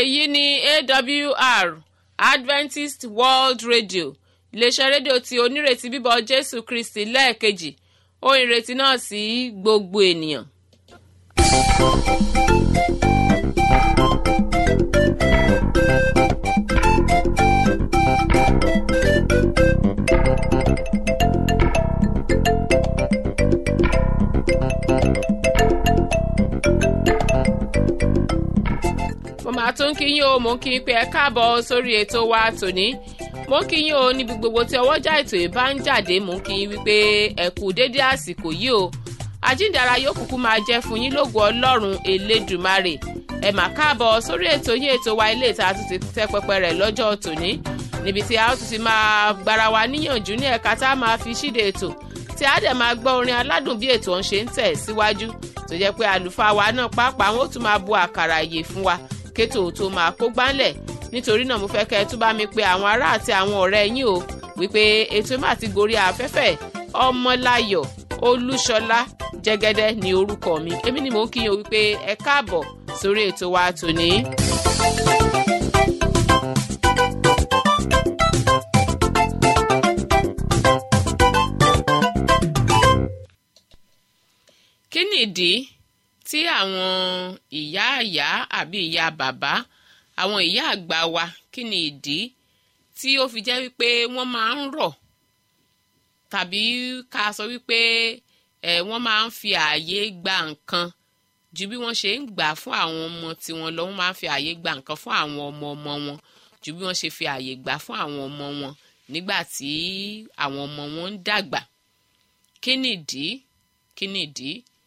èyí ni awr adventist world radio iléeṣẹ́ rédíò tí onírètí bíbọ̀ jésù kristi lẹ́ẹ̀kejì ohun ìrètí náà sí gbogbo ènìyàn. mo máa tún kí yín o mò ń kí yín pé ẹ káàbọ̀ sórí ètò wa tòní mo ń kí yín o níbi gbogbo tí ọwọ́jà ètò yìí bá ń jáde mò ń kí yín wípé ẹ kú dédé àsìkò yìí o àjíǹdara yóò kúkú máa jẹ́ fún yín lógo ọlọ́run elédùmarè ẹ mà káàbọ̀ sórí ètò yín ètò wa ilé ìta tún ti tẹ́ pẹpẹ rẹ̀ lọ́jọ́ tòní níbi tí a ó tún ti máa gbára wa níyànjú ní ẹ̀ka tá a máa fi ṣíde ètò tí a dẹ̀ máa gbọ́ orin aládùn bí ètò ọ̀hún ṣe ń tẹ̀ síwájú tó jẹ́ pé àlùfáà wa náà pàápàá wọn ó tún máa bu àkàrà ìyè fún wa kétò tó máa kó gbánlẹ̀ nítorí náà mo fẹ́ kẹ́ ẹ tún bá mi pe àwọn ará àti àwọn ọ̀rẹ́ yín o wípé ètò má ti gorí afẹ́fẹ́ ọmọláyọ̀ olúṣọlá jẹ́gẹ́dẹ́ ni orúkọ mi èmi ni mò ń kíyàn wípé ẹ káàbọ̀ sórí ètò wa tòní. kí nìdí tí àwọn ìyá ìyá àbí ìyá bàbá àwọn ìyá àgbà wa kí ni ìdí tí ó fi jẹ́ wípé wọ́n máa ń rọ̀ tàbí ká sọ wípé ẹ̀ wọ́n máa ń fi ààyè gba nǹkan ju bí wọ́n ṣe ń gbà fún àwọn ọmọ tiwọn lọ wọ́n máa ń fi ààyè gba nǹkan fún àwọn ọmọ ọmọ wọn ju bí wọ́n ṣe fi ààyè gbà fún àwọn ọmọ wọn nígbà tí àwọn ọmọ wọn ń dàgbà kí nìdí kí nìdí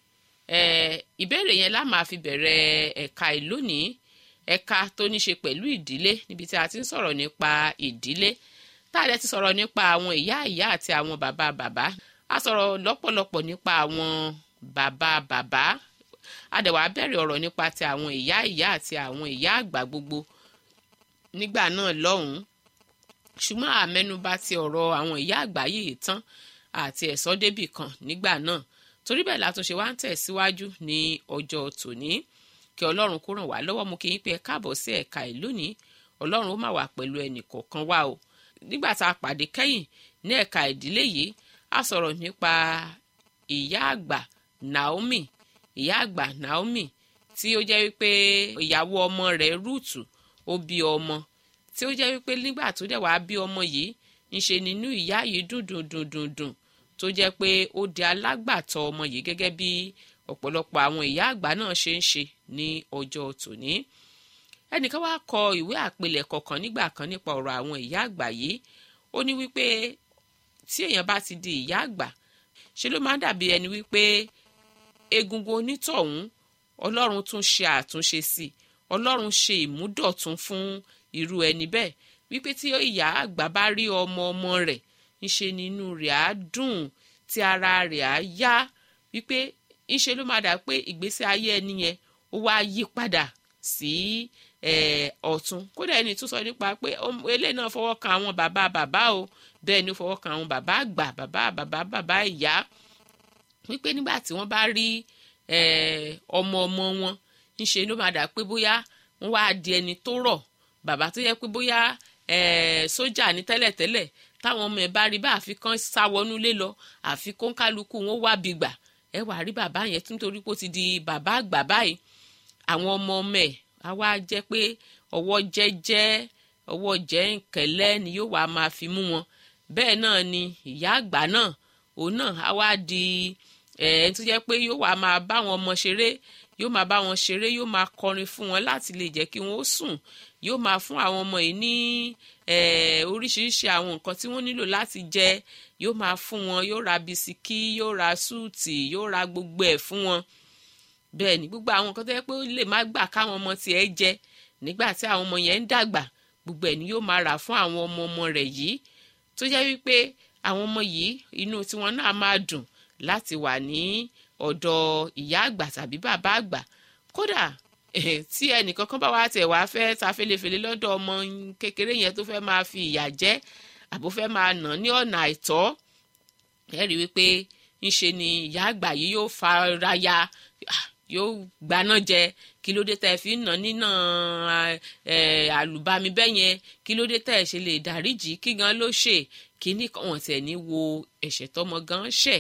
ìbéèrè yẹn la máa fi bẹ̀rẹ̀ ẹ̀ka ìlónìí ẹ̀ka tó ní ṣe pẹ̀lú ìdílé níbi tí a ti ń sọ̀rọ̀ nípa ìdílé tá a dẹ̀ ti sọ̀rọ̀ nípa àwọn ìyá ìyá àti àwọn bàbá bàbá a sọ̀rọ̀ lọ́pọ̀lọpọ̀ nípa àwọn bàbá bàbá a dẹ̀ wá bẹ̀rẹ̀ ọ̀rọ̀ nípa ti àwọn ìyá ìyá àti àwọn ìyá àgbà gbogbo nígbà náà lọ́hùn-ún ṣùgbọ́n àmẹ́nubà ti ọ̀rọ̀ àwọn ìyá àgbà yìí tán àti ẹ̀sọ́ débì kan nígbà náà torí bẹ́ẹ̀ látúnṣe wá ń tẹ̀síwájú ní ọjọ́ tòní kí ọlọ́run kó ràn wá lọ́wọ́ mú kí yín pé ẹ káàbọ̀ sí ẹ̀ka ìlú ní ọlọ́run ó má wà pẹ̀lú ẹnì kọ̀ọ̀kan wá o nígbà tá a pàdé kẹ́yìn ní ẹ̀ka ìdílé yìí a sọ̀rọ̀ nípa ìyá àgbà Naomi ìyá àgbà Naomi tí ó jẹ́ wípé ìyàwó ọmọ rẹ̀ Rúùtù ó bí ọmọ tí ó jẹ́ wípé nígbà tó dẹ̀ wá bí ọmọ yìí ńṣe nínú ìyá yìí dùn dùn dùn dùn dùn tó jẹ́ pé ó di alágbàtọ́ ọmọ yìí gẹ́gẹ́ bí ọ̀pọ̀lọpọ̀ àwọn ìyá àgbà náà ṣe ń ṣe ní ọjọ́ tòní. ẹnìkan wá kọ ìwé àpilẹ̀kọ kan nígbà kan nípa ọ̀rọ̀ àwọn ìyá àgbà yìí ó ní wípé tí èèyàn bá ti di ìyá àgbà ṣe ló máa ń dàbí ẹni wípé egungun onítọ̀hún ọlọ́run tún ṣe àtúnṣe sí i ọlọ́run ṣe ìmúdọ̀tún fún irú ẹni bẹ́ẹ̀ wípé tí ìyá àgbà bá rí ọmọ ọmọ rẹ̀ ńṣe nínú rẹ̀ á dùn tí ara rẹ̀ á yá wípé ńṣe ló máa dà pé ìgbésí ayé ẹni yẹn ó wá yí padà sí ọ̀tún kódà ẹni tún sọ nípa pé eléyìí náà fọwọ́ kan àwọn bàbá bàbá o bẹ́ẹ̀ ni ó fọwọ́ kan àwọn bàbá àgbà bàbá bàbá bàbá ìyá wípé nígbà tí wọ́n bá rí ọmọ ọmọ wọn ńṣe ló máa dà pé bóyá wọ́n wá di ẹni tó rọ̀ bàbá tó yẹ pé bóyá sójà ní tẹ́lẹ̀tẹ́lẹ̀ táwọn ọmọ ẹ bá rí bá àfikán sáwọnúlé lọ àfikún kálukú wọn wá bí gbà ẹ wàá rí bàbá yẹn nítorí pé ó ti di bàbá àgbà báyìí àwọn ọmọ ọmọ ẹ á wá jẹ́ pé ọwọ́ jẹ́jẹ́ ọwọ́ jẹ́ǹkẹ́lẹ́ ni yóò wá máa fi mú wọn bẹ́ẹ̀ náà ni ìyá àgbà náà òun náà á wá di ẹ ẹ tó jẹ́ pé yóò wá máa bá wọn ọmọ ṣeré yóò máa bá wọn ṣeré yóò máa kọrin fún wọn láti lè jẹ́ kí wọ́n ó sùn yóò máa fún àwọn ọmọ yìí ní oríṣiríṣi àwọn nǹkan tí wọ́n nílò láti jẹ yóò máa fún wọn yóò ra bisikí yóò ra súùtì yóò ra gbogbo ẹ̀ fún wọn bẹ́ẹ̀ ni gbogbo àwọn nǹkan tó yẹ pé ó lè má gbà káwọn ọmọ tiẹ̀ jẹ nígbà tí àwọn ọmọ yẹn ń dàgbà gbogbo ẹ̀ ni yóò máa rà fún àwọn ọmọ ọmọ rẹ̀ yìí tó jẹ́ wípé àwọn ọmọ yìí inú tiwọn náà máa dùn láti wà ní ọ̀dọ̀ ìyá àgbà tàbí bàbá àgbà kódà tí ẹnìkan kan bá wá tẹ̀ wá fẹ́ ta felefele lọ́dọ̀ ọmọ kékeré yẹn tó fẹ́ máa fi ìyà jẹ àbó fẹ́ máa nà ní ọ̀nà àìtọ́ ẹ rí wípé ńṣe ni ìyá àgbà yìí yóò fara ya yóò gbaná jẹ kí ló dé tẹ́ ẹ fi ń nà nínà àlùbami bẹ́ẹ̀ yẹn kí ló dé tẹ́ ẹ ṣe lè dáríjì kí gan ló ṣe kíní kan wọ́n tẹ̀ ní wo ẹ̀ṣẹ̀ tọmọ gan ṣẹ̀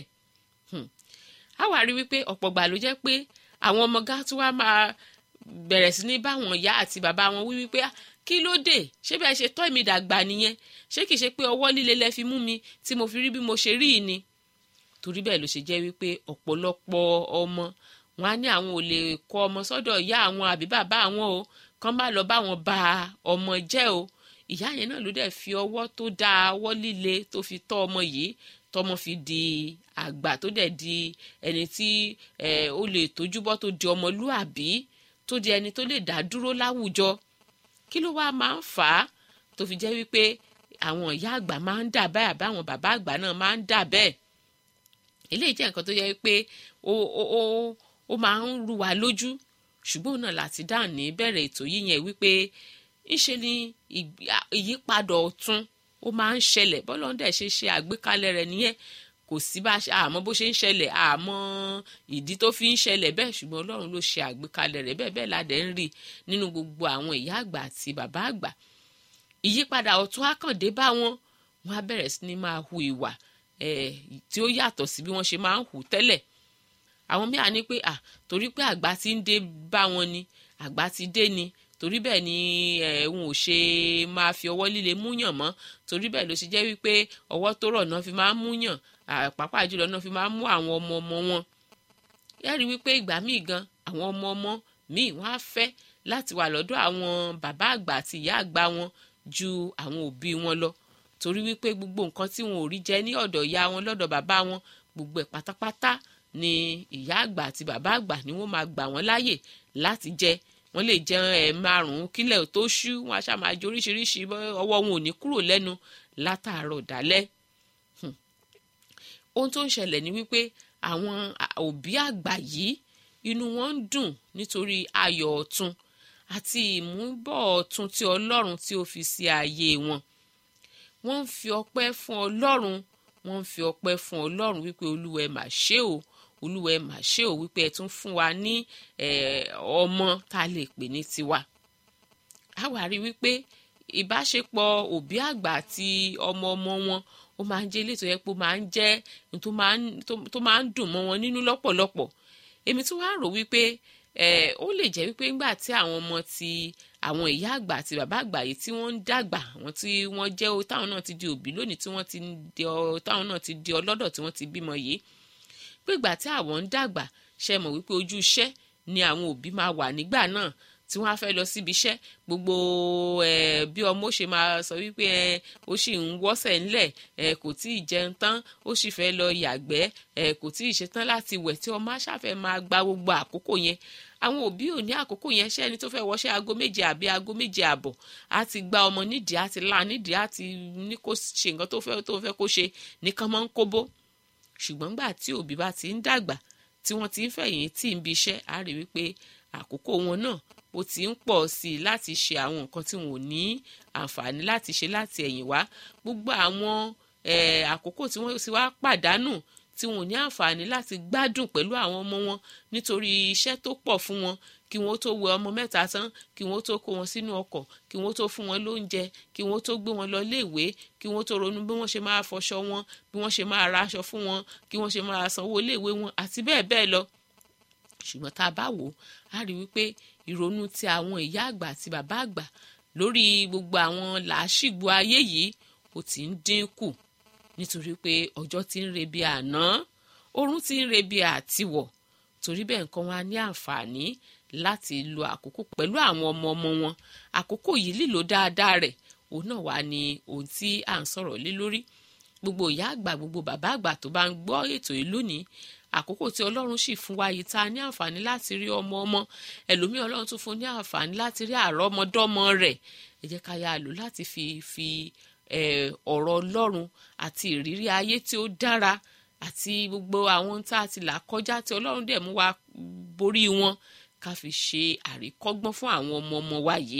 á wà rí wípé ọ̀pọ̀ gbà ló jẹ́ pé àwọn ọmọ gá tí wàá máa bẹ̀rẹ̀ sí ní báwọn ìyá àti bàbá wọn wí wípé kí ló dé ṣé bẹ́ẹ̀ ṣe tọ́ èmi dàgbà nìyẹn ṣé kìí ṣe pé ọwọ́ líle lẹ fi mú mi tí mo fi rí bí mo ṣe rí i ni torí bẹ́ẹ̀ ló ṣe jẹ́ wípé ọ̀pọ̀lọpọ̀ ọmọ wọn á ní àwọn ò lè kọ ọmọ sọ́dọ̀ ìyá àwọn àbí bàbá àwọn o kán má lọ bá wọn ba ọmọ jẹ́ o ìyá yẹn náà ló dẹ̀ fi ọwọ́ tó dáa ọwọ́ líle tó fi tọ́ ọmọ yìí tọmọ fi di àgbà tó dẹ̀ di ẹni tí ó lè tójúbọ́ tó di ọmọlúàbí tó di ẹni tó lè dá dúró láwùjọ kí ló wáá máa ń fà á tó fi jẹ́ wípé àwọn ìyá àgbà máa ń dà bẹ́ẹ̀ àbí àwọn bàbá àgbà náà máa ń dà bẹ́ẹ̀ eléyìí jẹ́ nǹkan tó yẹ pé ó ó ó ó máa ń rú wa lójú ṣùgbọ́n náà láti dáhùn ní bẹ̀rẹ̀ ètò yìí yẹn wípé ńṣe ni ìyípadà ọ̀tun ó máa ń ṣẹlẹ̀ bọ́lá ń dẹ̀ ṣe ṣe àgbékalẹ̀ rẹ̀ nìyẹn kò sí bá àmọ́ bó ṣe ń ṣẹlẹ̀ àmọ́ ìdí tó fi ń ṣẹlẹ̀ bẹ́ẹ̀ ṣùgbọ́n ọlọ́run ló ṣe àgbékalẹ̀ rẹ̀ bẹ́ẹ̀ bẹ́ẹ̀ ládẹ́ ń rí nínú gbogbo àwọn ìyá àgbà àti bàbá àgbà ìyípadà ọ̀tun àkàndé bá wọn wọn á bẹ̀rẹ̀ sí ni máa hu ìwà tí ó yàtọ̀ sí bí wọ́n ṣe máa ń hù tẹ́lẹ̀ àwọn míà ní pé ah torí pé àgbà ti ń dé bá wọn ni àgbà ti dé ni torí bẹ́ẹ̀ ni ẹ̀hún ò ṣe máa fi ọwọ́ líle múyàn mọ́ torí bẹ́ẹ̀ ló ṣe jẹ́ wípé ọwọ́ tó rọ̀ náà fi máa ń múyàn pàápàá jùlọ náà fi máa ń mú àwọn ọmọ ọmọ wọn yẹ́rì wípé ìgbà míì gan àwọn ọmọ ọmọ míì wọ́n á fẹ́ láti wà lọ́dọ̀ àwọn bàbá àgbà àti ìyá àgbà wọn ju àwọn òbí wọn lọ torí wípé gbogbo nǹkan tí wọn ò rí jẹ ní ọ̀dọ̀ ìyá wọn lọ́dọ̀ bàbá wọn gbogbo ẹ̀ pátápátá ni ìyá àgbà àti bàbá àgbà ni wọ́n máa gbà wọ́n láàyè láti jẹ wọ́n lè jẹun ẹ̀ márùn-ún kílẹ̀ tó ṣú wọn aṣá máa jẹ oríṣiríṣi ọwọ́ wọn ò ní kúrò lẹ́nu látàárọ̀ dálẹ́ ohun tó ń ṣẹlẹ̀ ni wípé àwọn òbí àgbà yìí inú wọn ń dùn nítorí ayọ̀ ọ̀tun àti ìmúbọ̀ ọ̀tun tí ọlọ́run tí ó fi sí ayé wọn wọ́n ń fi ọpẹ́ fún ọlọ́run wọ́n ń fi ọpẹ́ fún ọlọ́run wípé olúwa ẹ mà ṣé o olúwa ẹ mà ṣé o wípé ẹ tún fún wa ní ọmọ tá a lè pè ní tiwa a wá rí wípé ìbáṣepọ̀ òbí àgbà àti ọmọ ọmọ wọn ó máa ń jẹ́ ilé tó yẹ pé ó máa ń jẹ́ tó máa ń dùn mọ́ wọn nínú lọ́pọ̀lọpọ̀ èmi tún wá rò wípé ó lè jẹ́ wípé ńgbà tí àwọn ọmọ ti àwọn ìyá àgbà àti bàbá àgbà yìí tí wọ́n ń dàgbà àwọn tí wọ́n jẹ́ o táwọn náà ti di òbí lónìí tí wọ́n ti di ọ táwọn náà ti di ọlọ́dọ̀ tí wọ́n ti bímọ yìí pé ìgbà tí àwọn ń dàgbà ṣe mọ̀ wípé ojú iṣẹ́ ni àwọn òbí máa wà nígbà náà tí wọ́n á fẹ́ lọ síbi iṣẹ́ gbogbo ẹ̀ bí ọmọ ó ṣe máa sọ wípé ẹ ó sì ń wọ́sẹ̀ ńlẹ̀ ẹ kò tí ì jẹun tán ó sì fẹ́ lọ yàgbẹ́ ẹ kò tí ì ṣetán láti wẹ̀ tí ọmọ aṣáfẹ́ máa gba gbogbo àkókò yẹn àwọn òbí ò ní àkókò yẹn ṣé ẹni tó fẹ́ wọṣẹ́ aago méje àbí aago méje àbọ̀ á ti gba ọmọ nídìí á ti la nídìí á ti ní kó ṣe nǹkan tó fẹ́ tó fẹ́ kó ṣe nìkan máa ń kóbó ṣùgbọ́n gbà tí òbí bá ti ń dàgbà tí wọ́n ti ń fẹ̀yìn tí ń bi iṣẹ́ á rí wípé àkókò wọn náà ó ti ń pọ̀ sí i láti ṣe àwọn nǹkan tí wọn ò ní àǹfààní láti ṣe láti ẹ̀yìn wá gbogbo àwọn àkókò tí wọ́n ti wá pàdánù tí wọn ò ní àǹfààní láti gbádùn pẹ̀lú àwọn ọmọ wọn nítorí iṣẹ́ tó pọ̀ fún wọn kí wọ́n tó wẹ ọmọ mẹ́ta tán kí wọ́n tó kó wọn sínú ọkọ̀ kí wọ́n tó fún wọn lóúnjẹ kí wọ́n tó gbé wọn lọ léèwé kí wọ́n tó ronú bí wọ́n ṣe máa fọṣọ wọn bí wọ́n ṣe máa ra aṣọ fún wọn kí wọ́n ṣe máa sanwó léèwé wọn àti bẹ́ẹ̀ bẹ́ẹ̀ lọ ṣùgbọ́n tá a bá wò ó á rí wípé ìrònú ti àwọn ìyá àgbà àti bàbá àgbà lórí gbogbo àwọn làásìgbò ayé yìí ó ti ń dínkù nítorí pé ọjọ́ ti ń rebi àná oorun ti ń rebi àtiwọ̀ torí bẹ́ẹ̀ nǹkan wọn á ní àǹfààní láti lo àkókò pẹ̀lú àwọn ọmọ ọmọ wọn àkókò yìí lílo dáadáa rẹ̀ òun náà wà ní ohun tí à ń sọ̀rọ̀ lé lórí gbogbo ìyá àgbà gbogbo bàbá àgbà tó bá ń gbọ́ ètò yìí lónìí àkókò tí ọlọ́run sì fún wa yìí tá a ní àǹfààní láti rí ọmọ ọmọ ẹlòmíì ọlọ́run tún fún ní àǹfààní láti rí àrọ́mọdọ́mọ rẹ̀ ẹ jẹ́ ká yá a lò láti fi fi ọ̀rọ̀ ọlọ́run àti ìrírí ayé tí ó dára àti gbogbo àwọn tá a ti là kọjá tí ọlọ́run dẹ̀ mú wa borí wọn ká fi ṣe àríkọ́gbọ́n fún àwọn ọmọ ọmọ wa yìí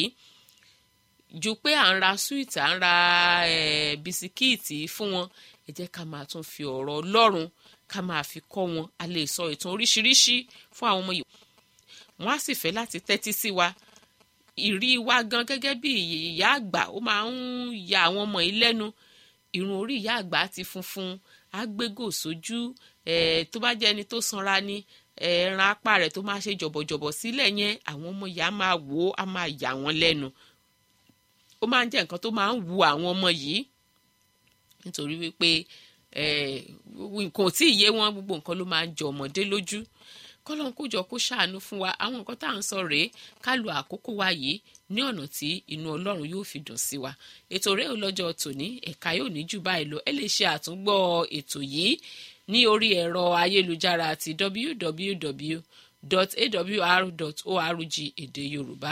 ju pé à ń ra súwìtì à ń ra bisikíìtì fún wọn ẹ jẹ́ ká máa tún fi ọ̀rọ̀ ọlọ́run ká máa fi kọ́ wọn a lè sọ ìtàn oríṣiríṣi fún àwọn ọmọ yìí wọ́n á sì fẹ́ láti tẹ́tí sí wa ìrí wa gan gẹ́gẹ́ bí ìyá àgbà ó máa ń ya àwọn ọmọ yìí lẹ́nu irun orí ìyá àgbà ti funfun agbégò sójú tó bá jẹ́ ẹni tó sanra ni ẹran apá rẹ̀ tó máa ṣe jọ̀bọ̀jọ̀bọ̀ sílẹ̀ yẹn àwọn ọmọ yìí á máa wò ó á máa yà wọ́n lẹ́nu ó máa ń jẹ́ nǹkan tó máa ń wu àwọn ọmọ yìí nítorí wípé nǹkan ò tí ì yé wọn gbogbo nǹkan ló máa ń jọ ọmọdé lójú kọ́lọ́n kó jọ kó ṣàánú fún wa àwọn nǹkan tá à ń sọ rèé ká lo àkókò wa yìí ní ọ̀nà tí inú ọlọ́run yóò fi dùn sí wa ètò rẹ̀ ò lọ́jọ́ tòní ẹ̀ka yóò ní jù báyìí lọ ẹ lè ṣe àtúngbọ́ ètò yìí ní orí ẹ̀rọ ayélujára ti www.awr.org èdè yorùbá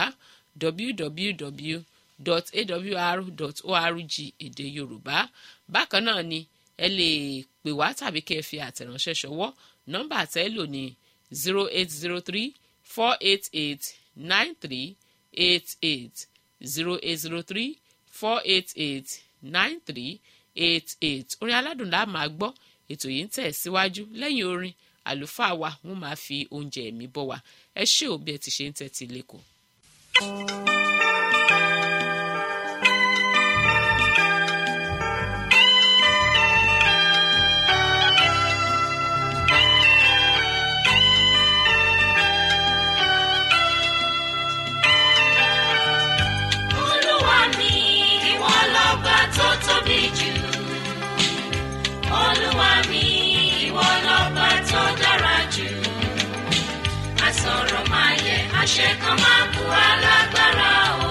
www.awr.org èdè yorùbá bákan náà ni ẹ lè pè wá tàbí kẹ́ ẹ fi àtẹ̀ránṣẹ́ ṣọwọ́ nọ́mbà tẹ́ lò ní zero eight zero three four eight eight nine three eight eight zero eight zero three four eight eight nine three eight eight orin aládùn la máa gbọ́ ètò yìí ń tẹ̀ síwájú lẹ́yìn orin àlùfáà wa wọ́n máa fi oúnjẹ ẹ̀mí bọ́ wa ẹ ṣé òbí ẹ ti ṣe ń tẹ́tí lẹ́kọ̀ọ́. Olúwa mi, ìwọ lọ́ba tó tóbi jù. Olúwa mi, ìwọ lọ́ba tó dára jù. Àsọ̀rọ̀ máa yẹ, àṣẹ kan máa kú alágbára o.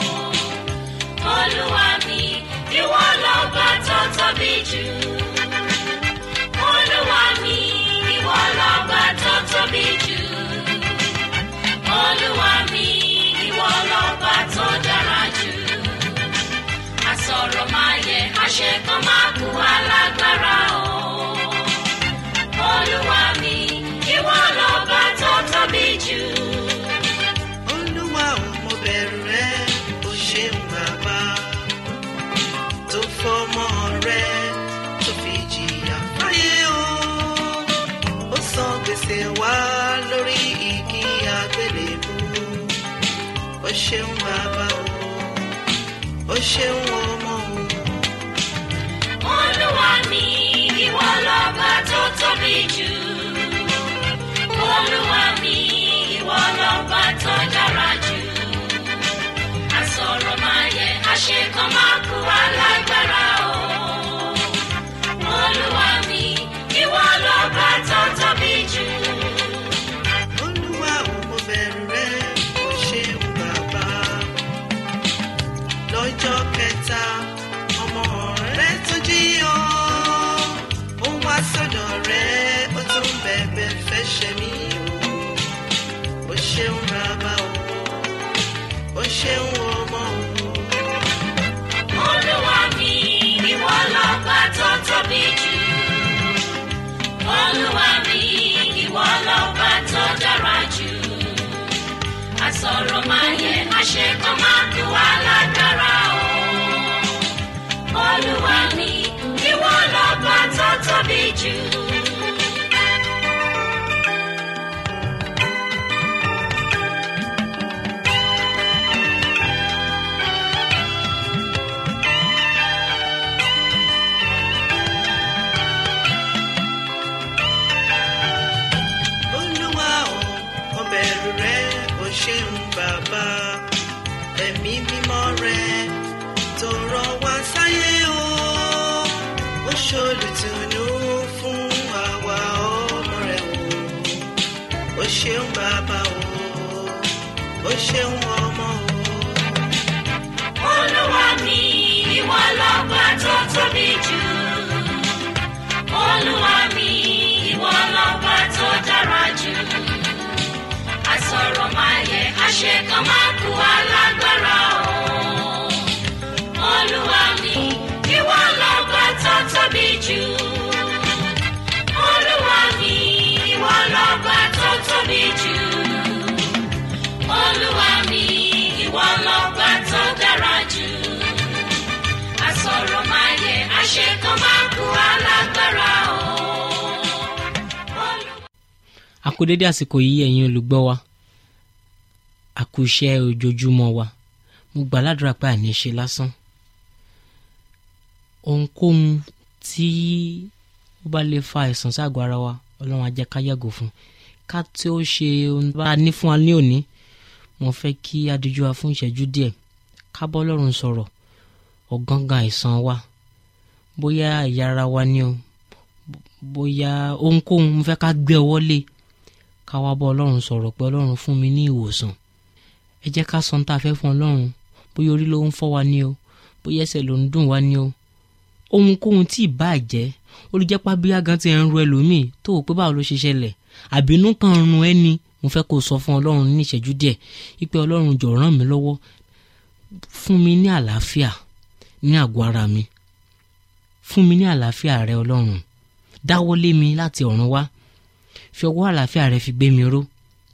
Olúwa mi, ìwọ lọ́ba tó tóbi jù. Olúwa mi, ìwọ lọ́ba tó tóbi jù. Olúwa mi, ìwọ lọ́ba tó dára jù. Àsọ̀rọ̀ máa yẹ, àṣẹ kan máa kú alágbára o. Olúwa mi, ìwọ lọ́ba tó tóbi jù. olúwa ò mo bẹ̀rù rẹ o ṣeun bàbá tó fọmọ rẹ tó fi jìyà fáyé o ó san gbèsè wá lórí igi àgbélébú o ṣeun bàbá o o ṣeun ọmọ o. Olúwa mi, ìwọ lọ́ba tó tóbi jù. Olúwa mi, ìwọ lọ́ba tó dára jù. Àsọ̀rọ̀ máa yẹ, àṣẹ kan máa kú alágbára o. Olúwa mi, ìwọ lọ́ba tó tóbi jù. olúwa ò mo bẹ̀rù rẹ o ṣeun bàbá lọ́jọ́ kẹta ọmọ rẹ tó jí ọ ó wá sọ́dọ̀ rẹ ó tún bẹ̀bẹ̀ fẹ́ ṣe mí o o ṣeun bàbá o o ṣeun ọmọ o. Olúwa mi, ìwọ lọ́ba tó tóbi jù. Olúwa mi, ìwọ lọ́ba tó dára jù. Àsọ̀rọ̀ máa yẹ, àṣẹ kan máa kú alágbára o. Olúwa mi, ìwọ lọ́ba tó tóbi jù. olúwa ò mo bẹ̀rù rẹ o ṣeun bàbá ẹ̀mí mímọ́ rẹ tó rọ wá sáyé o ó ṣolùtùnú fún àwa ọmọ rẹ o o ṣeun bàbá o o ṣeun ọmọ o. Olúwa mi, ìwọ lọ́ba tó tóbi jù. Olúwa mi, ìwọ lọ́ba tó dára jù. Àsọ̀rọ̀ máa yẹ, àṣẹ kan máa kú alágbára o. Olúwa mi, ìwọ lọ́ba tó tóbi jù. Olúwa mi, ìwọ lọ́ba tó tóbi jù. Olúwa mi, ìwọ lọ́ba tó dára jù. Àsọ̀rọ̀ máa yẹ, àṣẹ kan máa kú alágbára o. Olúwa- a kú dédé àsìkò yìí ẹ̀yin olùgbọ́ wa àkúṣe ojoojúmọ́ wa mo gbà ládùúrà pé àní ṣe lásán ohunkóhun tí ó bá lè fa àìsàn ságọ́ ara wa ọlọ́run á jẹ́ ká yàgò fún ká tí ó ṣe ohun bá a ní fún wa ní òní mo fẹ́ kí adiju wa fún ìṣẹ́jú díẹ̀ ká bọ́ ọlọ́run sọ̀rọ̀ ọ̀gángán àìsàn wa bóyá ẹ̀yà ara wa ni o bóyá ohunkóhun mo fẹ́ ká gbé ọwọ́ lé ká wá bọ́ ọlọ́run sọ̀rọ̀ pé ọlọ́run fún mi ní ìwòsàn ẹ jẹ́ ká sọ ohun tá a fẹ́ fún ọlọ́run bóyá orí ló ń fọ́ wa ní o bóyá ẹsẹ̀ ló ń dùn wa ní o ohunkóhun tí ì bá jẹ́ olùjẹ́pá bíyá gan ti ń ru ẹlòmíì tó o pé báwo ló ṣe ṣẹlẹ̀ àbínú kan run ẹni mo fẹ́ kó o sọ fún ọlọ́run ní ìṣẹ́jú díẹ̀ wípé ọlọ́run jọ̀ọ́ ràn mí lọ́wọ́ fún mi ní àlàáfíà ní àgọ́ ara mi fún mi ní àlàáfíà rẹ ọlọ́run dáwọ́lé mi láti ọ̀run wá fi ọwọ́ àlàáfíà rẹ fi gbé mi ró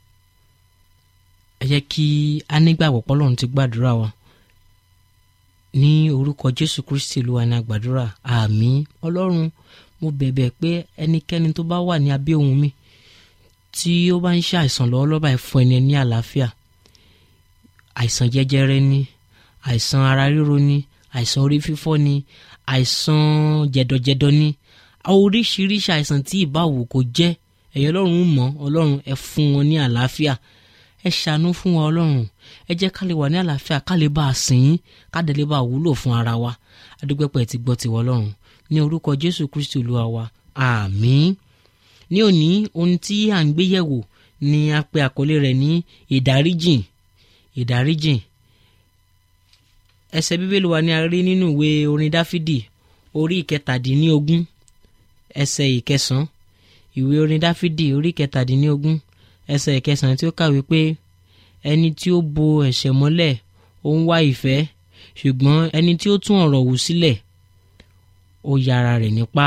ẹ jẹ́ kí a nígbàgbọ́ pọ́lọ́run ti gbàdúrà wa ní orúkọ jésù kristi ló wà ní àgbàdúrà àmín ọlọ́run mo bẹ̀bẹ̀ pé ẹnikẹ́ni tó bá wà ní abẹ́ ohùn mi tí ó bá ń ṣe àìsàn lọ́wọ́lọ́wọ́ báyìí fún ẹni ní àlàáfíà àìsàn jẹjẹrẹ ni àìsàn ara ríro ni àìsàn orí fífọ́ ni àìsàn jẹ̀dọ̀jẹ̀dọ̀ ni oríṣiríṣi àìsàn tí ìbáwò kò jẹ́ ẹ̀yin ọlọ́run mọ̀ ọlọ́run ẹ fún wọn ní àlàáfíà ẹ ṣàánú fún wa ọlọ́run ẹ jẹ́ ká lè wà ní àlàáfíà ká lè bá a sìn yín ká dẹ̀ lè bá a wúlò fún ara wa adúgbẹ́pẹ́ ti gbọ́ tiwọ́ ọlọ́run ní orúkọ jésù kristi olúwa wa àmín ní òní ohun tí à ń gbé yẹ̀wò ni a pe àkọlé rẹ̀ ní ìdáríjìn ìdáríjìn ẹsẹ̀ bíbélì wa ni a rí nínú ìwé orin dáfídì orí ìkẹtàdínlógún ẹsẹ̀ ìkẹsàn ìwé orin dáfídì orí ìkẹtàdínlógún ẹsẹ̀ ìkẹsàn tí ó kàwé pé ẹni tí ó bo ẹ̀ṣẹ̀ mọ́lẹ̀ ó ń wá ìfẹ́ ṣùgbọ́n ẹni tí ó tún ọ̀rọ̀ wù sílẹ̀ ó yára rẹ̀ nípa.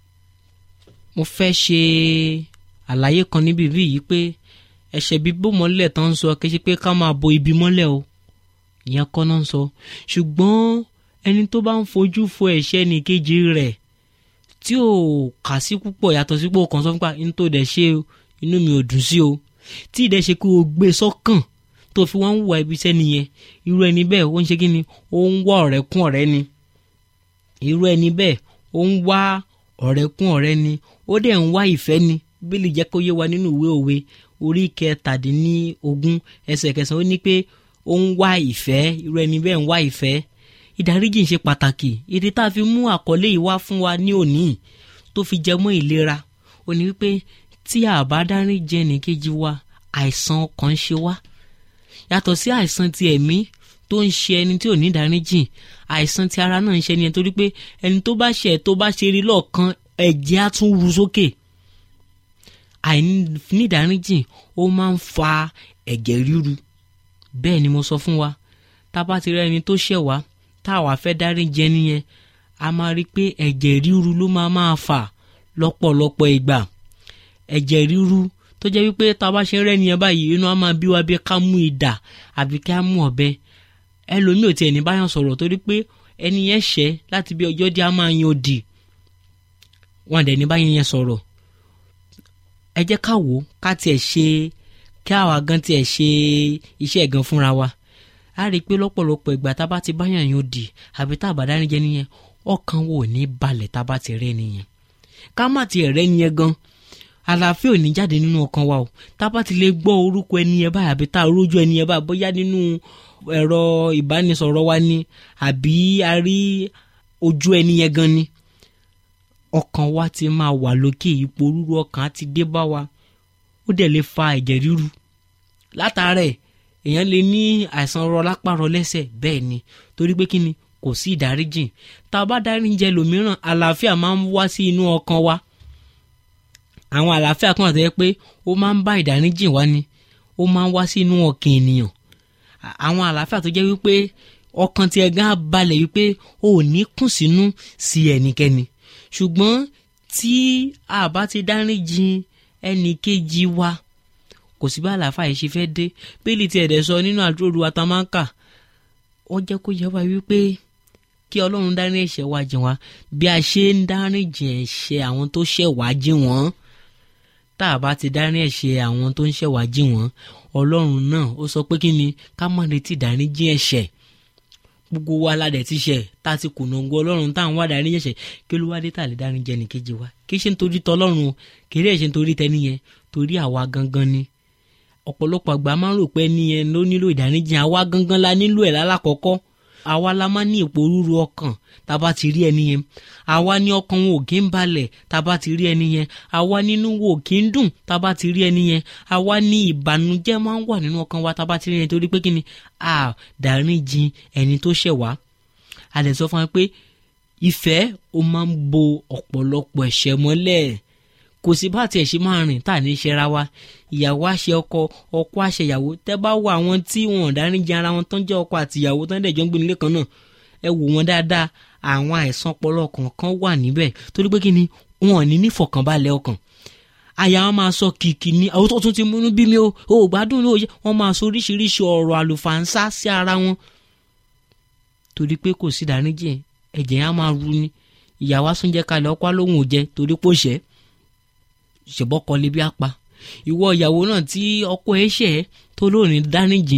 mo fẹ́ ṣe àlàyé kan níbi bí yìí pé ẹ̀ṣẹ̀ bíbò mọ́lẹ̀ tán ń sọ kí ṣe pé ká máa bo ibi mọ́lẹ̀ o ìyẹn kọ́ náà ń sọ ṣùgbọ́n ẹni tó bá ń fojú fo ẹ̀ṣẹ̀ nìkejì rẹ̀ tí ò kà sí púpọ̀ yàtọ̀ sí pé o kàn sọ fúnpa ní tó dẹ̀ ṣe inú mi ò dùn sí o tí ìdẹ́ ṣe pé o gbé sọ́kàn tó fi wọ́n ń wà ibi iṣẹ́ nìyẹn irú ẹni bẹ́ẹ̀ ó ń ṣe kí ni ó ń wá ọ̀rẹ́ kún ọ̀rẹ́ ni irú ẹni bẹ́ẹ̀ ó ń wá ọ̀rẹ́ kún ọ̀rẹ́ ni ó dẹ̀ ń wá ìfẹ́ ni bílí jẹ́ kó yé wa nínú ìwé òwe orí kẹtàdínlógún ẹsẹ̀ kẹsàn-án ó ní pé ó ń wá ìfẹ́ irú ẹni bẹ́ẹ̀ ń wá ìfẹ́ ìdáríjì ń ṣe pàtàkì ìdí tá a fi mú àkọlé yìí wá fún wa ní òní tó fi jẹ mọ́ ìlera ó ní wípé tí a bá dáríjì ẹnìkejì wa àìsàn ọkàn ń ṣe wá yàtọ̀ sí àìsàn ti ẹ̀mí tó ń ṣe ẹni tí ò ní ìdáríjì àìsàn ti ara náà ń ṣe ẹni yẹn torí pé ẹni tó bá ṣe tó bá ṣe rí lọ́ọ̀kan ẹ̀jẹ̀ á tún ru sókè àìní ìdáríjì ó máa ń fa ẹ̀jẹ̀ ríru bẹ́ẹ̀ ni mo sọ fún wa tá a bá ti rẹ́ ẹni tó ṣẹ̀ wá tá a wá fẹ́ dáríjì ẹni yẹn a máa rí i pé ẹ̀jẹ̀ ríru ló máa máa fà lọ́pọ̀lọpọ̀ ìgbà ẹ̀jẹ̀ ríru tó jẹ́ wípé tá a bá ṣe rẹ́ nìyẹn báyìí inú á máa bí wa bí ká mú idà àbí ká mú ọ̀bẹ ẹlòmíì ò tiẹ̀ ní báyọ̀ sọ̀rọ̀ torí pé ẹni yẹn ṣẹ́ láti bí ọjọ́ dí á máa yan òdì wọn dẹ̀ ní báyìí yẹn sọ̀rọ̀ ẹ jẹ́ ká wò ó ká tiẹ̀ ṣe kí àwa gan tiẹ̀ ṣe iṣẹ́ gan fúnra wa a rí i pé lọ́pọ̀lọpọ̀ ìgbà tá a bá ti báyàn yan òdì àbí tá a bá dárí jẹ nìyẹn ọkàn wo ò ní balẹ̀ tá a bá ti rẹ́ nìyẹn ká má tiẹ̀ rẹ́ nìyẹn gan àlàáfíà ò ní jáde nínú ọkàn wa o tá a bá ti lè gbọ́ orúkọ ẹni yẹn báyìí àbí tá a rójú ẹni yẹn báyìí bóyá nínú ẹ̀rọ ìbánisọ̀rọ̀ wa ni àbí a rí ojú ẹni yẹn gan ni ọkàn wa ti máa wà lókè ipò rúru ọkàn á ti dé bá wa ó dẹ̀ lè fa ẹ̀jẹ̀ ríru látàrẹ̀ èèyàn lè ní àìsàn rọ lápá rọ lẹ́sẹ̀ bẹ́ẹ̀ ni torí pé kí ni kò sí ìdáríjìn tá a bá dáríjẹ lòmíràn àlàáfíà máa ń wá sí inú ọkàn wa àwọn àlàáfíà kan àtẹ́yẹ pé ó máa ń bá ìdáríjìn wá ni ó máa ń wá sí inú ọkàn ènìyàn àwọn àlàáfíà tó jẹ́ wípé ọkàn tiẹ̀ gan á balẹ̀ wípé ó ò ní kùn sínú sí ẹnikẹ́ni ṣùgbọ́n tí a bá ti dáríjìn ẹnì kejì wa kò sí bá àlàáfíà yìí ṣe fẹ́ dé bíìlì tí ẹ̀dẹ̀ sọ nínú àdúrà atamáǹkà ó jẹ́ kó yẹ wá wípé kí ọlọ́run dárí ẹ̀ṣẹ̀ wa jìn wá bí a ṣe ń dáríjìn ẹ̀ṣẹ̀ àwọn tó ṣẹ̀ wá jìn wọ́n tá a bá ti dárí ẹ̀ṣẹ̀ àwọn tó ń ṣẹ̀ wá jìn wọ́n ọlọ́run náà ó sọ pé kí ni ká má retí ìdáríjì ẹ̀ṣẹ̀ gbogbo wa la dẹ̀ ti ṣẹ̀ tá a ti kùnà ògo ọlọ́run tá à ń wá dáríjì ẹ̀ṣẹ̀ kí ló wá dé tà lè dáríjì ẹnìkejì wa kì í ṣe nítorí tọlọ́run o kì í dẹ̀ ṣe nítorí tẹni yẹn torí àwa gangan ni ọ̀pọ̀lọpọ̀ àgbà máa ń rò pé ẹni yẹn ló nílò ìdáríjì àwa gangan la nílò ẹ̀ lálákọ̀ọ́kọ́ àwa la máa ní ipò rúru ọkàn tá a bá ti rí ẹni yẹn àwa ní ọkàn wọn ò kí ń balẹ̀ tá a bá ti rí ẹni yẹn àwa nínú wo ò kí ń dùn tá a bá ti rí ẹni yẹn àwa ní ìbànújẹ́ máa ń wà nínú ọkàn wa tá a bá ti rí ẹni torí pé kí ni a dáríjì ẹni tó ṣẹ̀ wá a lè sọ fún wa pé ìfẹ́ ó máa ń bo ọ̀pọ̀lọpọ̀ ẹ̀ṣẹ̀ mọ́lẹ̀ kò sí bá tiẹ̀ ṣe máa rìn tá à ní ṣera wa ìyàwó àṣẹ ọkọ ọkọ àṣẹ ìyàwó tẹ́ bá wo àwọn tí wọn ò dáríjì ara wọn tán jẹ́ ọkọ àti ìyàwó tán dẹ̀ jọ ń gbé nílé kan náà ẹ wò wọn dáadáa àwọn àìsàn ọpọlọ kọ̀ọ̀kan wà níbẹ̀ torí pé kí ni wọn ò ní nífọ̀kànbalẹ̀ ọkàn àyà wọn máa sọ kìkì ní àwọn tó tún ti múnú bí mi o ò gbádùn ní òye wọn máa sọ oríṣiríṣi ọ̀rọ̀ àlùfàǹsá sí ara wọn torí pé kò sí dáríjì ẹ̀jẹ̀ yẹn á máa ru ni ìyàwó asúnjẹ kalẹ̀ ọkọ lóhùn ò jẹ torí pò ṣẹ́ ṣèbọ́kọ lè bí apá ìwọ ìyàwó náà tí ọkọ ẹ ṣẹ̀ tó lóòrìn dáríjì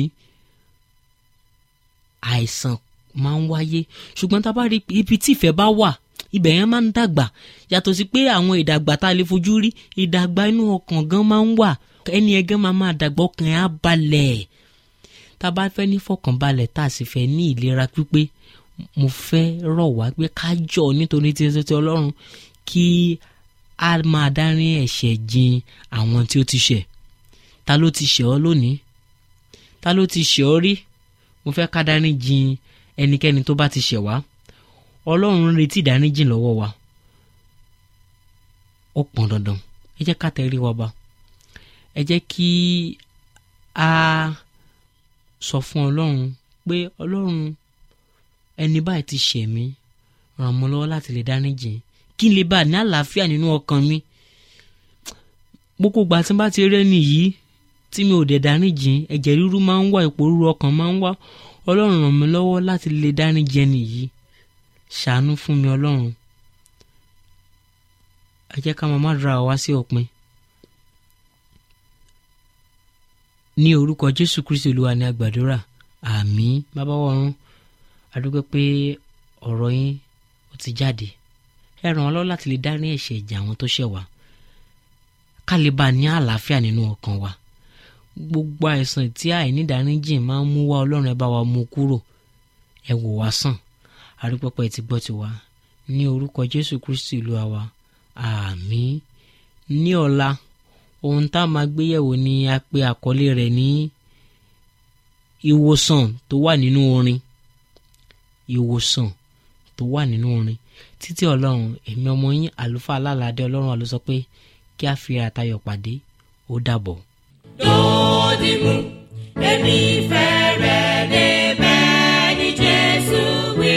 àìsàn máa ń wáyé ṣùgbọ́n tá a bá rí ibi tí ìfẹ́ bá wà ibẹ̀ yẹn máa ń dàgbà yàtọ̀ sí pé àwọn ìdàgbà tá a lè fojú rí ìdàgbà inú ọkàn gan máa ń wà ẹni ẹ gan máa máa dàgbà ọkàn ẹ̀ á balẹ̀ tá a bá fẹ́ ní fọkànbalẹ̀ tá a sì fẹ́ ní ìlera pípé mo fẹ́ rọ̀ wá pé ká jọ nítorí tí tí ọlọ́run kí a máa dárí ẹ̀ṣẹ̀ jìn àwọn tí ó ti ṣẹ̀ ta ló ti ṣẹ̀ ọ́ lónìí ta ló ti ṣẹ̀ ọ́ rí mo fẹ́ ká dárí jìn ẹnikẹ́ni tó bá ti ṣẹ̀ wá ọlọ́run ń retí ìdáríjìn lọ́wọ́ wa ó pọn dandan ẹ jẹ́ ká tẹrí wa ba ẹ jẹ́ kí a sọ fún ọlọ́run pé ọlọ́run ẹni báyìí ti ṣẹ̀ mí ràn mọ́ lọ́wọ́ láti lè dáríjìn kí n lè bá ní àlàáfíà nínú ọkàn mi gbogbo ìgbà tí n bá ti rí ẹni yìí tí mi ò dẹ̀ dáríjìn ẹ̀jẹ̀ ríru máa ń wá ipò ríru ọkàn máa ń wá ọlọ́run ràn mí lọ́wọ́ láti lè dáríjì ẹni yìí ṣàánú fún mi ọlọ́run ẹ jẹ́ ká máa má dra wá sí òpin ní orúkọ jésù kristi olúwa ní agbàdúrà àmín bàbá wọ̀run àdúgbò pé ọ̀rọ̀ yín ó ti jáde ẹ ràn wá lọ́wọ́ láti lè dárí ẹ̀ṣẹ̀ ìjà àwọn tó ṣẹ̀ wá ká lè bá a ní àlàáfíà nínú ọkàn wa gbogbo àìsàn tí àìnídàáríjìn máa ń mú wá ọlọ́run ẹ bá wa mú kúrò ẹ wò wá sàn àrípọ́pọ́ ẹ ti gbọ́ tiwa ní orúkọ jésù kristi ìlú àwa àmín ní ọ̀la ohun tá a máa gbé yẹ̀wò ni a pe àkọlé rẹ̀ ní ìwòsàn tó wà nínú orin ìwòsàn tó wà nínú orin títí ọlọ́run èmi ọmọ yín àlùfáà alálàdé ọlọ́run àlọ́ sọ pé kí a fi àtayọ̀ pàdé ó dàbọ̀. Dòdìmú, èmi fẹ́ rẹ̀ débẹ̀ ní Jésù wí.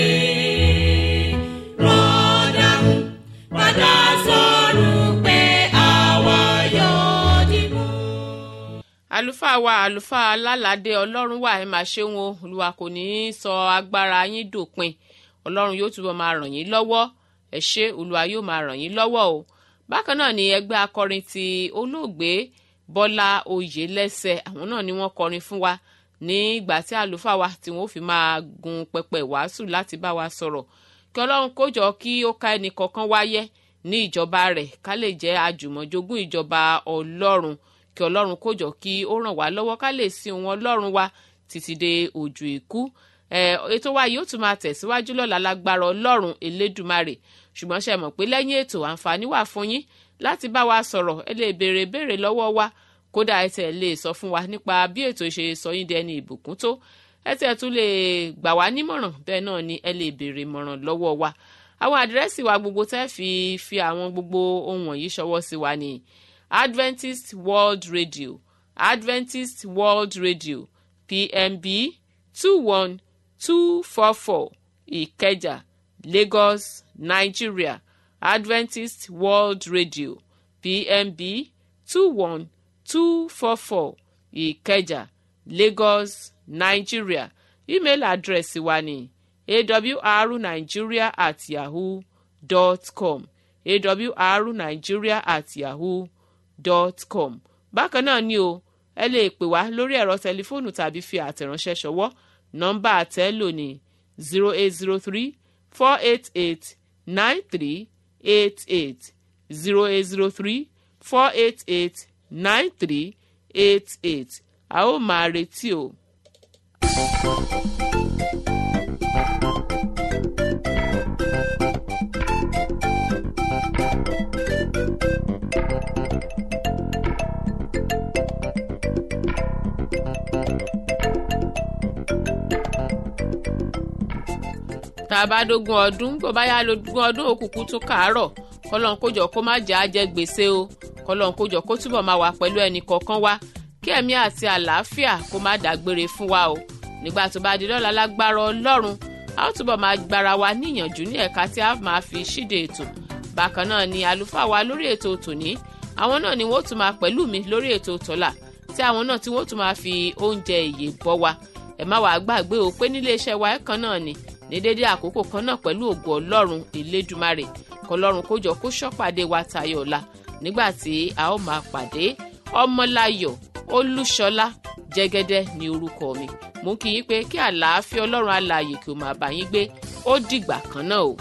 Rọ́dàmú, padà sọ̀rọ̀ pé àwa yóò dìmú. àlùfáà wa àlùfáà alálàdé ọlọ́run wà ẹ máa ṣeun o olúwa kò ní í sọ agbára yín dòpin ọlọ́run yóò túbọ̀ máa ràn yín lọ́wọ́ ẹ ṣé olúwa yóò máa ràn yín lọ́wọ́ o bákan náà ni ẹgbẹ́ akọrin ti olóògbé bọ́lá oyèlẹ́sẹ̀ àwọn náà ni wọ́n kọrin fún wa nígbà tí àlùfáà wa tí wọ́n fi máa gun pẹpẹ wàásù láti bá wa sọ̀rọ̀ kí ọlọ́run kó jọ kí ó ká ẹnì kọ̀ọ̀kan wáyé ní ìjọba rẹ̀ ká lè jẹ́ àjùmọ̀jogún ìjọba ọlọ́run kí ọlọ́run kó jọ kí ó ràn wá lọ́wọ́ ká lè sin òun ọlọ́run wa títí dé ojú ikú ètò wa yóò tún máa tẹ̀síwájú lọ́la lágbára ọlọ́run elédùmarè ṣùgbọ́n ṣe mọ̀ pé lẹ́yìn ètò àǹfààní wà fún yín láti bá wa sọ̀rọ̀ ẹ lè béèrè béèrè lọ́wọ́ wa kódà ẹ tẹ̀ lè sọ fún wa nípa bí ètò ṣe sọ yín dẹni ìbùkún tó ẹ tẹ̀ tún lè gbà wá nímọ̀ràn bẹ́ẹ̀ náà ni ẹ lè béèrè ìmọ̀ràn lọ́wọ́ wa àwọn àdírẹ́sì wa gbogbo tẹ́ fi fi àwọn gbogbo ohun wọ̀nyí ṣọwọ́ sí wa ní Adventist World Radio Adventist World Radio PMB two one two four four Ìkẹjà Lagos Nigeria Adventist World Radio PMB two one two four four Ìkẹjà Lagos Nigeria email address wa ni awrnigeria at yahoo dot com awrnigeria at yahoo dot com bákan náà ni o ẹ lè pè wá lórí ẹ̀rọ tẹlifóònù tàbí fi àtẹ̀ránṣẹ́ ṣọwọ́ nọ́mbà àtẹ́lò ní zero eight zero three four eight eight nine three eight eight zero eight zero three four eight eight nine three eight eight a ó máa retí o. tá a bá dógún ọdún bó bá yá lógún ọdún òkùnkùn tún kàárọ̀ kọ́lọ́n kójọ kó má jẹ́ àjẹ́ gbèsè o kọ́lọ́n kójọ kó túbọ̀ máa wà pẹ̀lú ẹnì kọ̀ọ̀kan wa kí ẹ̀mí àti àlàáfíà kó má dágbére fún wa o nígbà tó bá di lọ́la lágbára ọlọ́run a ó túbọ̀ máa gbára wa níyànjú ní ẹ̀ka tí a máa fi ṣíde ètò bákan náà ni àlùfáà wa lórí ètò tòní àwọn náà ni wọ́n tún máa pẹ̀lú mi lórí ètò tọ́lá tí àwọn náà tí wọ́n tún máa fi oúnjẹ ìyè bọ́ wa ẹ má wàá gbàgbé o pé nílé iṣẹ́ wa ẹ̀kan náà ni ní dédé àkókò kan náà pẹ̀lú ògo ọlọ́run elédùmarè kọlọ́run kó jọ kó ṣọ́pàdé wa tayọ̀ ọ̀la nígbà tí a ó máa pàdé ọmọláyọ̀ olúṣọlá jẹ́gẹ́dẹ́ ní orúkọ mi mú kí yín pé kí àlàáfíà ọlọ́run alààyè kí o máa bá yín gbé ó dìgbà kan náà o.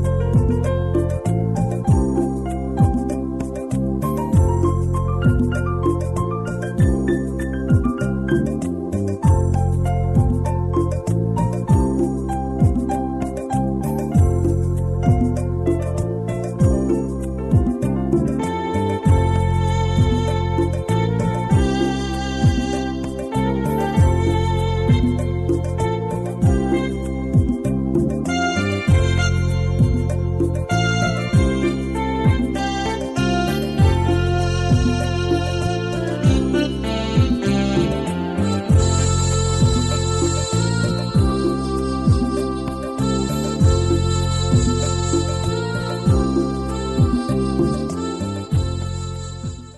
thank you